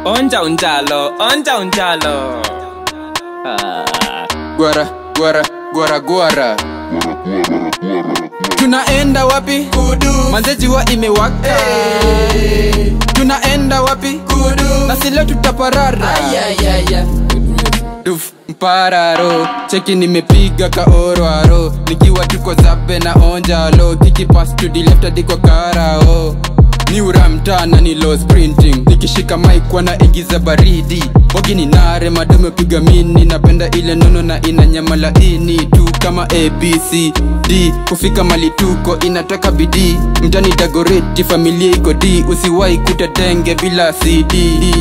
onja unjalo onja unjalo ah. gwara gwara gwara gwara tunaenda wapi kudu manzejiwa imewaka tunaenda wapi kudu na sile tutaparara duf mpararo cheki nimepiga kaorwaro nikiwa tuko zabe na onjalo kikipas tudilefta karao ni uramtana ni low sprinting nikishika maikwa na ingiza baridi wagini nare madame piga mini napenda ile nono na ina nyama laini tu kama abc d kufika mali tuko inataka bidii mtani dagoreti familia iko d usiwai kuta denge bila cd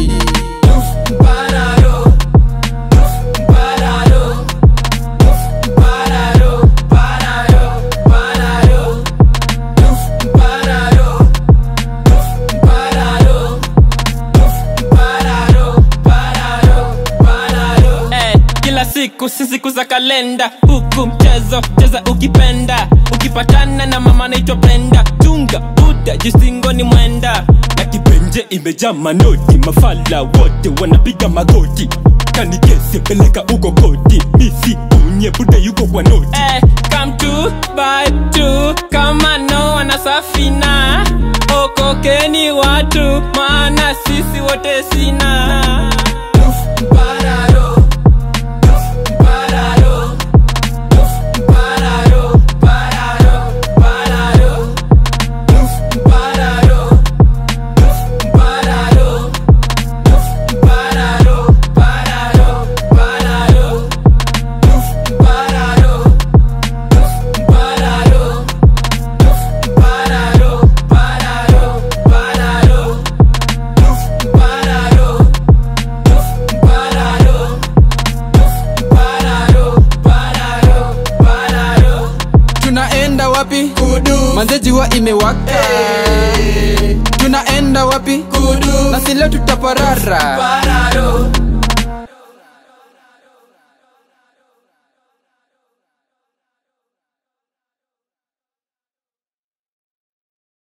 Eh, kila siku si siku za kalenda huku mchezo cheza ukipenda ukipatana na mama naitwa brenda chunga buda jisingoni mwenda na kipenje imejaa manoti mafala wote wanapiga magoti kanikese peleka uko koti misi unye buda yuko kwa noti eh, come to buy two kama no wana safina okokeni watu maana sisi wote sina tunaenda wapi kudu manzejiwa imewaka tunaenda wapi kudu na sile tutaparara